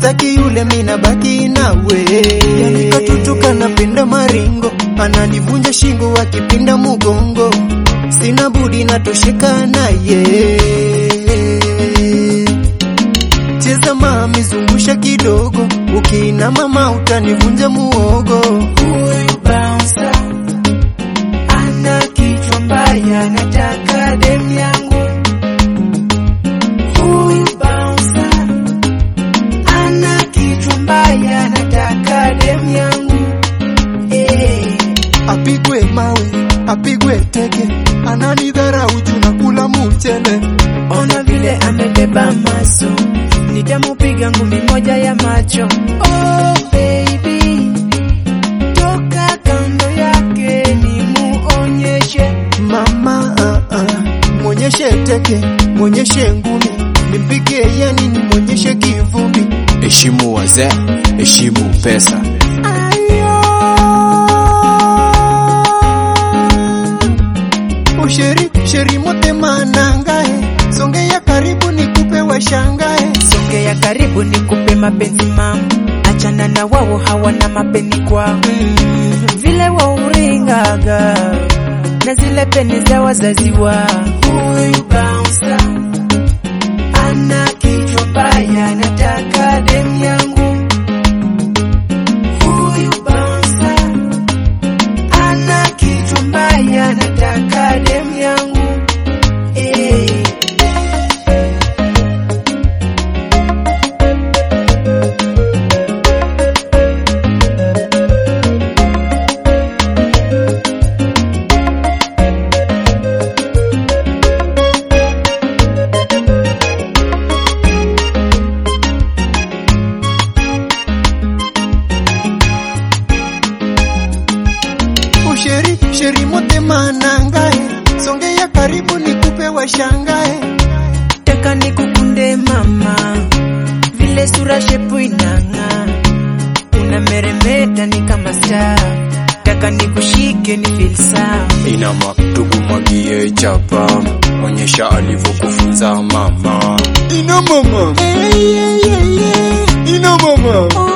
staki yule mina baki nawe yani katutuka napenda maringo ananivunja shingo akipinda mugongo sina budi natosheka naye cheza mami zungusha kidogo ukiina mama utanivunja muogo Huyu bouncer ana kichwa mbaya, nataka dem yangu. Huyu bouncer ana kichwa mbaya, nataka dem yangu. Eh, apigwe mawe apigwe teke ananidharau juu nakula mchele ona vile amebeba maso, nitamupiga ngumi moja ya macho. Oh baby, toka kando yake nimuonyeshe mama uh, uh, mwonyeshe teke mwonyeshe ngumi nimpige yani nimwonyeshe kivumbi heshimu wazee, heshimu pesa. usheri sheri motema nangae songea karibu nikupe washangae Songea karibu nikupe mapenzi mam, achana na wao hawana mapenzi kwa mm, vile wauringaga na zile peni za wazazi wa huyu bouncer ana kichwa mbaya, nataka dem yangu. Huyu bouncer ana kichwa mbaya, nataka dem yangu eh. usheri sheri motema nangae songea karibu nikupe washangae Taka nikukunde mama, vile sura shepu inang'aa, unameremeta ni kama star. Taka nikushike ni feel sawa. Inama tukumwagie chapa, onyesha alivyokufunza mama. ina mama ina mama